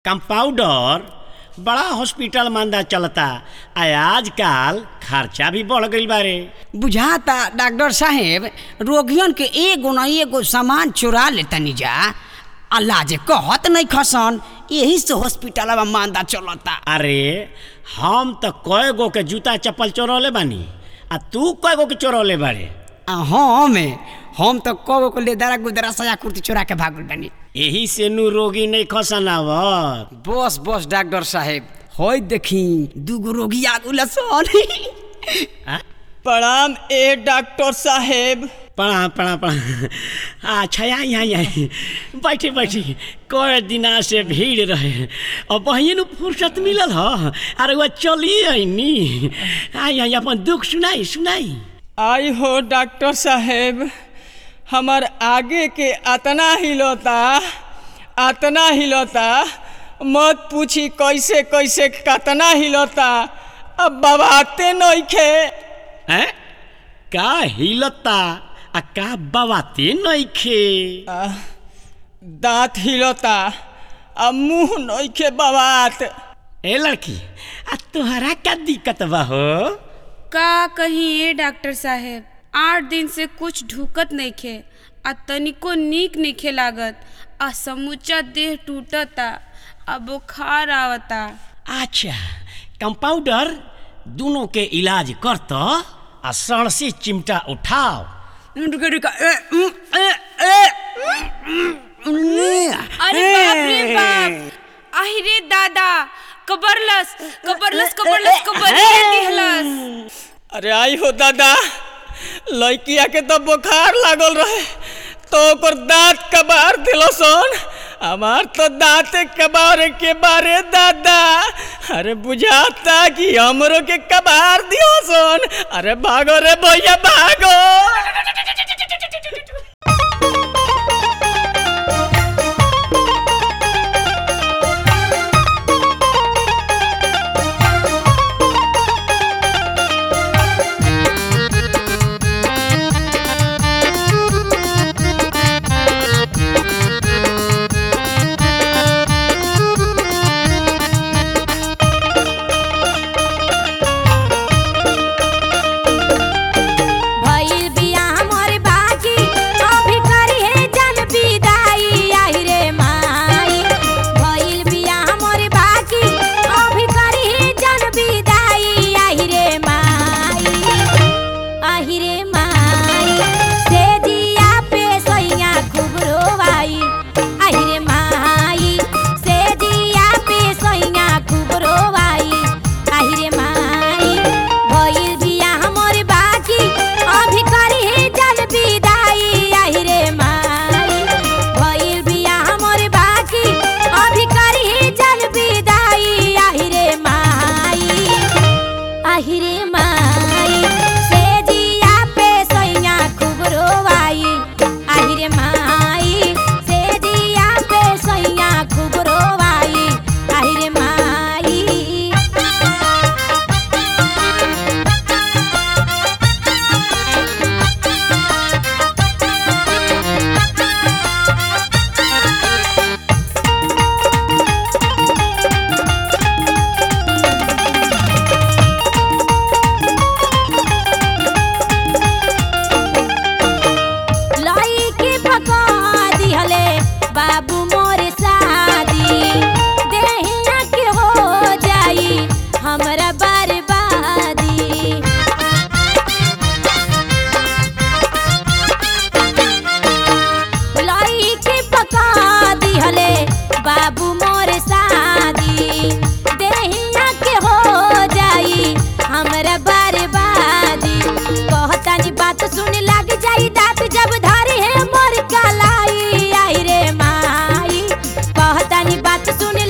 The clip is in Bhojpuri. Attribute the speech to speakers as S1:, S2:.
S1: कंपाउंडर बड़ा हॉस्पिटल मांदा चलता आ आजकल खर्चा भी बढ़ गईल बारे
S2: बुझाता डॉक्टर साहेब रोगियन के एगो न एगो सामान चुरा लेतनी जा अल्लाह जे कहत नहीं खसन यही से हॉस्पिटल में मांदा चलता
S1: अरे हम तो कय गो के जूता चप्पल चोरौले बानी आ तू कय गो के चोरौले बारे
S2: आ हम हम तो कगो को लेदरा गुदरा सया कुर्ती चुरा के भागल बनी
S1: यही से नु रोगी नहीं खसन आवत
S2: बस बस डॉक्टर साहेब होय देखी दूगो रोगी आगुल सन
S1: आ?
S3: प्रणाम ए डॉक्टर साहेब
S1: प्रणाम प्रणाम प्रणाम अच्छा यहाँ यहाँ यहाँ बैठे बैठे कई दिना से भीड़ रहे और बहिन नु फुर्सत मिलल ह अरे वह चलिए अइनी आई आई अपन दुख सुनाई सुनाई
S3: आई हो डॉक्टर साहेब हमार आगे के अतना हिलोता अतना हिलोता मत पूछी कैसे कैसे कतना हिलोता अब बबाते नइखे
S1: हैं का हिलता आ का बवाते नइखे
S3: आ, दांत हिलोता आ मुंह नइखे बबात
S1: ए लड़की आ तोहरा का दिक्कत बा हो
S4: का कहीं ए डॉक्टर साहेब आठ दिन से कुछ ढुकत नइखे आ तनिको नीक नइखे लागत आ समूचा देह टूटता आ बुखार आवता
S1: अच्छा कंपाउंडर दोनों के इलाज कर तो आ सड़ से चिमटा उठाओ
S2: रुका रुका ए, उम, ए, ए,
S4: अरे बाप रे बाप आहि रे दादा कबरलस कबरलस कबरलस कबरिया दिहलस
S3: अरे आई हो दादा लड़किया के तो बुखार लागल रहे तो ओकर दांत कबार दिलसन हमार तो दांत कबार के बारे दादा अरे बुझाता कि हमरो के कबार दियोसन अरे भागो रे भैया भागो
S5: भइल बिया हमर बाकी अभी करी है जन विदाई आहि रे माई भइल बिया हमर बाकी अभी करी है जन विदाई आहि रे माई आहि रे माई से जिया पे सोइया खूब रोवाई आहि रे माई से जिया पे सोइया खूब रोवाई आहि रे माई भइल बिया हमर बाकी अभी करी है जल विदाई आहि रे माई भइल बिया हमर बाकी अभी करी है जल विदाई आहि रे माई आहि रे माई से जिया पे सैया खूब रोवाई आहि रे माई से जिया पे सैया खूब रोवाई आहि रे माई लई के पका दिहले बाबू मोरे शादी देहिया के हो जाई हमरा बर्बादी लई के पका दिहले बाबू मोरे शादी देहिया के हो जाई हमरा बर्बादी कहतानी बात सुन लग जाई दांत जब धरे है मोर कलाई आई रे माई कहतानी बात सुन